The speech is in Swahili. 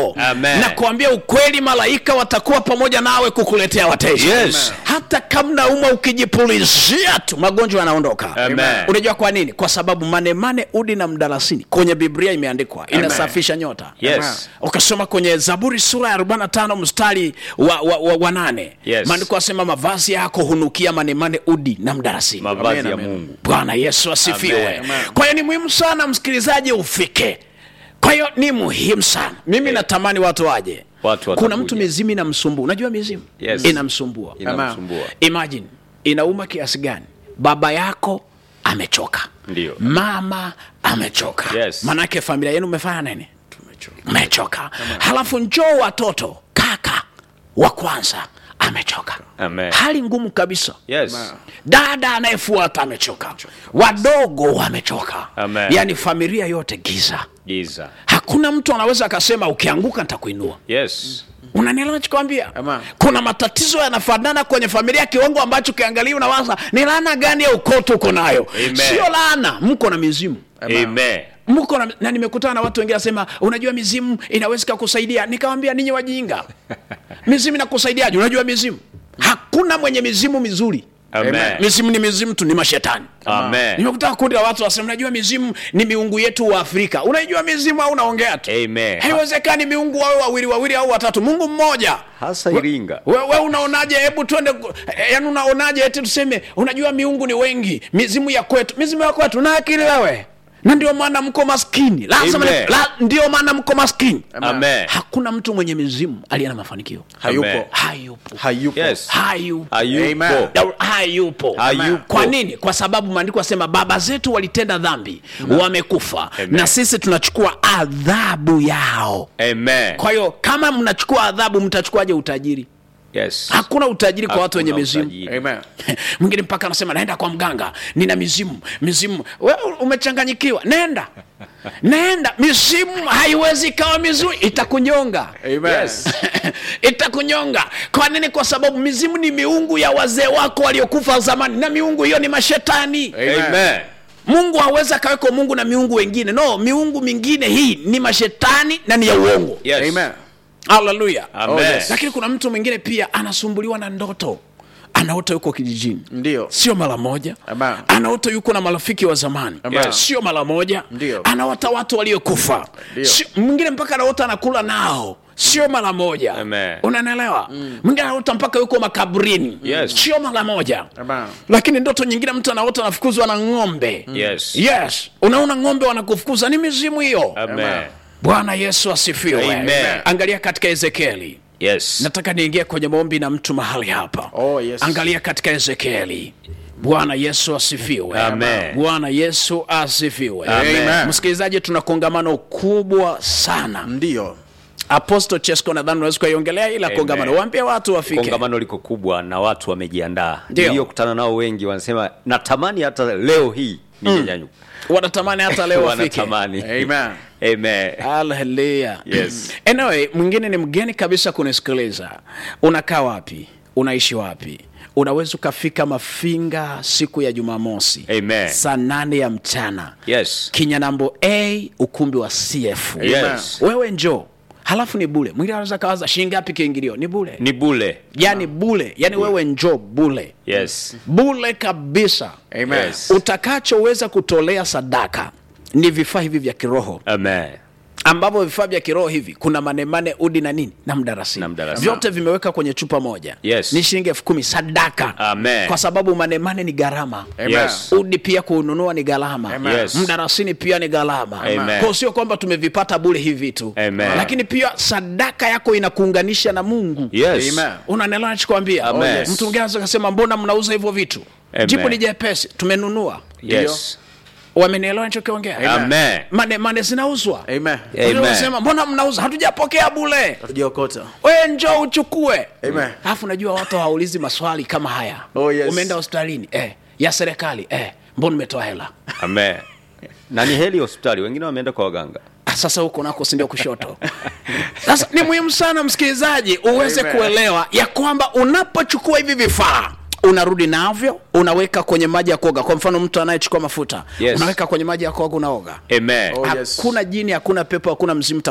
Amen. na kuambia ukweli malaika watakuwa pamoja nawe kukuletea wateja Yes. hata kama umwa ukijipulizia tu magonjwa yanaondoka Amen. unajua kwa nini kwa sababu manemane udi na mdalasini kwenye biblia imeandikwa inasafisha nyota Yes. ukasoma kwenye zaburi sura ya 45 mstari wa, wa, wa, wa nane Yes. maandiko asema mavazi yako hunukia manemane udi na mdalasini mavazi Amen, ya amen. mungu bwana yesu asifiwe Amen. kwa hiyo ni muhimu sana msikilizaji ufike kwa hiyo ni muhimu sana mimi natamani watu waje Watu kuna watakuja. mtu mizimu inamsumbua unajua mizimu Yes. inamsumbua inamsumbua imagine inauma kiasi gani baba yako amechoka Ndio. mama amechoka Yes. manake familia yenu umefanya nini mechoka halafu njoo watoto kaka wa kwanza amechoka Amen. hali ngumu kabisa yes dada anayefuata amechoka wadogo wamechoka Amen. yaani familia yote giza giza hakuna mtu anaweza akasema ukianguka nitakuinua yes unanielewa nachokwambia Amen. kuna matatizo yanafanana kwenye familia kiwango ambacho ukiangalia unawaza ni laana gani ya ukoo tuko nayo Amen. sio laana mko na mizimu amen mko na, na nimekutana na watu wengine wasema unajua mizimu inaweza ikakusaidia nikawambia ninyi wajinga mizimu inakusaidiaje unajua mizimu hakuna mwenye mizimu mizuri Amen. mizimu ni mizimu tu ni mashetani Amen. nimekutana kundi la watu wasema unajua mizimu ni miungu yetu wa afrika unaijua mizimu au unaongea tu Amen. haiwezekani miungu wawe wawili wawili au watatu mungu mmoja hasa iringa we, we unaonaje hebu twende yani unaonaje eti tuseme unajua miungu ni wengi mizimu ya kwetu mizimu ya kwetu na akili wewe na ndio maana mko maskini lazima Amen. ni- la, ndio maana mko maskini amen hakuna mtu mwenye mizimu aliye na mafanikio hayupo Amen. hayupo hayupo yes hayupo hayupo Amen. Na- hayupo Hayupo. kwa nini kwa sababu maandiko asema baba zetu walitenda dhambi wamekufa Amen. na sisi tunachukua adhabu yao amen kwa hiyo kama mnachukua adhabu mtachukuaje utajiri yes hakuna utajiri kwa watu wenye Hakuna mizimu utajiri. Amen. mwingine mpaka anasema naenda kwa mganga nina mizimu mizimu we umechanganyikiwa nenda nenda mizimu haiwezi ikawa mizuri itakunyonga Amen. Yes. itakunyonga kwa nini kwa sababu mizimu ni miungu ya wazee wako waliokufa zamani na miungu hiyo ni mashetani Amen. amen mungu hawezi akaweko mungu na miungu wengine no miungu mingine hii ni mashetani na ni ya uongo yes Amen. haleluya Amen. Oh, yes. lakini kuna mtu mwingine pia anasumbuliwa na ndoto anaota yuko kijijini Ndio. sio mara moja Amen. anaota yuko na marafiki wa zamani Amen. sio mara moja Ndio. anaota watu waliokufa Ndio. Sio- mwingine mpaka anaota anakula nao sio mara moja Amen. unanielewa mwingine anaota mpaka yuko makaburini Yes. sio mara moja Amen. lakini ndoto nyingine mtu anaota anafukuzwa na ng'ombe yes yes unaona ng'ombe wanakufukuza ni mizimu hiyo amen bwana yesu asifiwe Amen. angalia katika ezekieli yes nataka niingie kwenye maombi na mtu mahali hapa Oh, yes. angalia katika ezekieli bwana yesu asifiwe Amen. bwana yesu asifiwe Amen. msikilizaji tuna kongamano kubwa sana ndio apostle chesco nadhani unaweza kuiongelea ila Amen. kongamano waambie watu wafike kongamano liko kubwa na watu wamejiandaa Ndio. niliyokutana nao wengi wanasema natamani hata leo hii ningenyanyuka wanatamani hata leo wafike wanatamani Amen. amen haleluya Yes. anyway mwingine ni mgeni kabisa kunisikiliza unakaa wapi unaishi wapi unaweza ukafika mafinga siku ya jumamosi Amen. saa nane ya mchana yes kinyanambo a ukumbi wa cf yes wewe njoo halafu ni bule mwingine anaweza kawaza shilingi ngapi kiingilio ni bule ni bule yani bule yani wewe njoo bule yes bule kabisa Amen. Yes. utakachoweza kutolea sadaka ni vifaa hivi vya kiroho amen ambavyo vifaa vya kiroho hivi kuna manemane udi na nini na mdarasini Na mdarasini. vyote vimeweka kwenye chupa moja Yes. ni shilingi elfu kumi sadaka Amen. kwa sababu manemane ni gharama Amen. Yes. udi pia kununua ni gharama Amen. Yes. mdarasini pia ni gharama Amen. Kwa sio kwamba tumevipata bure hivi vitu Amen. lakini pia sadaka yako inakuunganisha na mungu yes Amen. unanelewa nachokwambia Amen. Oh, yes. mtu mwingine anaweza kasema mbona mnauza hivyo vitu Amen. jibu ni jepesi tumenunua yes wamenielewa nichokiongea amen mane, mane zinauzwa Amen. Amen. Unasema, mbona mnauza hatujapokea bule hatujaokota we njoo uchukue Amen. alafu najua watu hawaulizi maswali kama haya Oh, yes. umeenda hospitalini eh, ya serikali eh, mbona umetoa hela amen na ni heli hospitali wengine wameenda kwa waganga Ah, sasa huko nako sindio kushoto sasa ni muhimu sana msikilizaji uweze Amen. kuelewa ya kwamba unapochukua hivi vifaa unarudi navyo unaweka kwenye maji ya kuoga kwa mfano mtu anayechukua mafuta Yes. unaweka kwenye maji ya kuoga unaoga amen Oh, yes. hakuna jini hakuna pepo hakuna mzimu